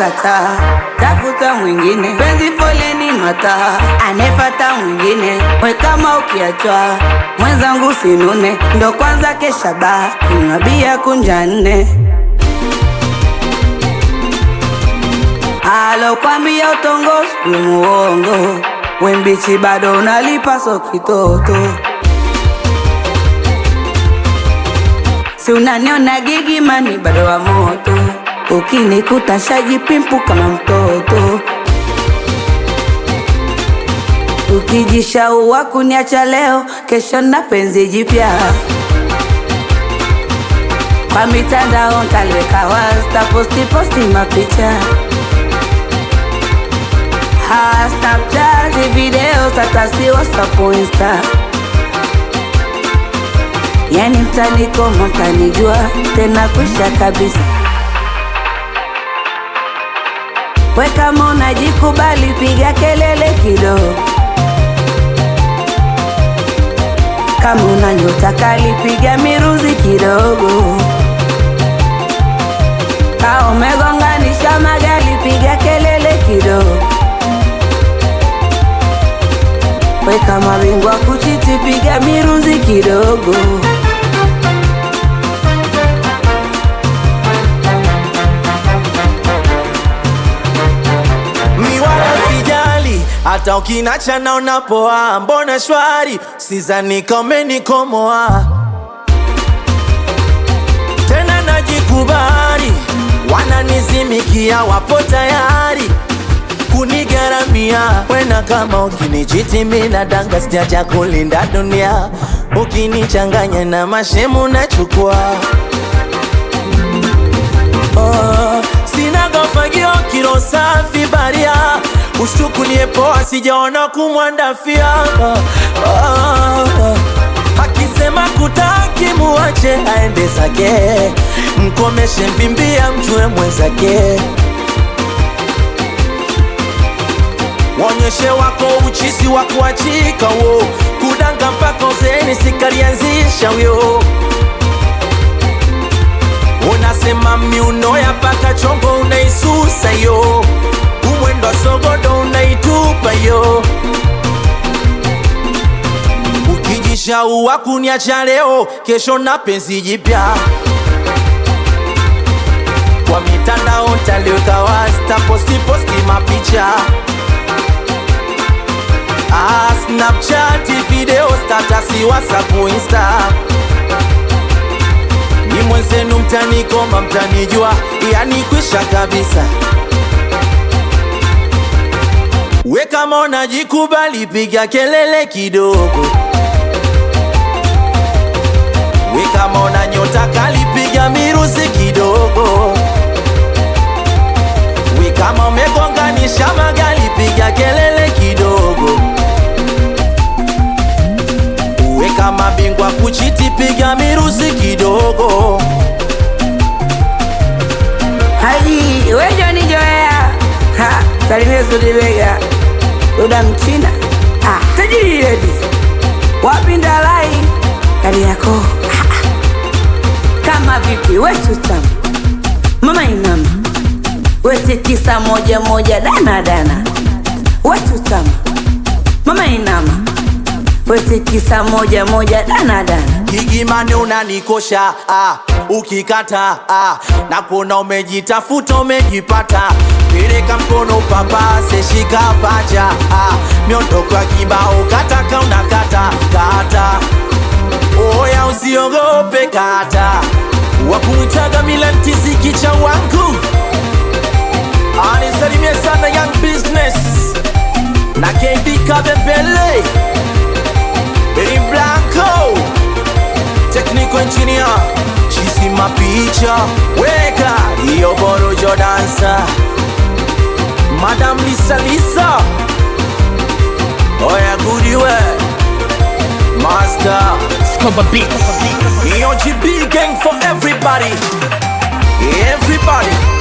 kukataa, tafuta mwingine, penzi foleni mataa, anefata mwingine, we kama ukiachwa mwenzangu sinune, ndo kwanza kesha baa, kunywa bia kunja nne alokwambia utongozi we muongo, we mbichi bado unalipa so kitoto Si unaniona gigi mani bado wa moto, ukinikuta shajipimpu kama mtoto, ukijishaua kuniacha leo, kesho na penzi jipya kwa mitandao ntaliweka wasta posti posti mapicha ha Snapchat video tatasi WhatsApp Insta Yani mtanikoma mtanijua tena kwisha kabisa. We kama unajikubali piga kelele kidogo, kama una nyota kali piga miruzi kidogo, kama umegonganisha magari piga kelele kidogo. We kama bingwa kuchiti piga miruzi kidogo. mi wala sijali hata ukinacha na unapoa, mbona shwari, sizani kama umenikomoa tena, najikubali, wananizimikia, wapo tayari kunigaramia wena, kama ukinichiti mina danga, sijacha kulinda dunia, ukinichanganya na mashemu nachukua Oh, sina gofagio kilo safi baria ushtukulie poa sijaona kumwandafia oh, oh, akisema kutaki muache aende zake mkomeshe mvimbia mjue mwenzake Wonyeshe wako uchisi wa kuachika wo kudanga mpaka uzeni sikalianzisha wyo Unasema miuno ya paka chongo unaisusa yo, umwendo wa sogodo unaitupa yo. Ukijishaua kuniacha leo, kesho na penzi jipya kwa mitandao ntaliweka wasta posti posti mapicha ah, Snapchat video statasi WhatsApp Insta ni mwenzenu mtanikoma, mtanijua, yani kwisha kabisa. We kama unajikubali, piga kelele kidogo. We kama una nyota kali, piga miruzi kidogo. We kama umegonganisha magari, piga kelele kidogo. We kama bingwa kuchiti, piga miruzi kidogo. Haji wejo ni joea ha salimia Sudibega Duda Mchina ah, tajiri redi wapi Ndalai kali yako ah, ah. kama vipi wetu tamu mama inama wete tisa moja moja dana dana wetu tamu mama inama wete tisa moja moja dana dana Gigimani unanikosha ah, ukikata ah, na kuona umejitafuta umejipata, peleka mkono papase, shika pacha ah, miondoko ya kibao kataka unakata kata, oya usiogope kata, wakumwitaga milantisi kicha wangu anisalimie sana young business na KB Kabembele Benny Blanco Technical engineer Chisi mapicha Weka Iyo borojo dansa Madam Lisa Lisa Oya goodiwe Master Scoba Beats. Iyo GB gang for everybody Everybody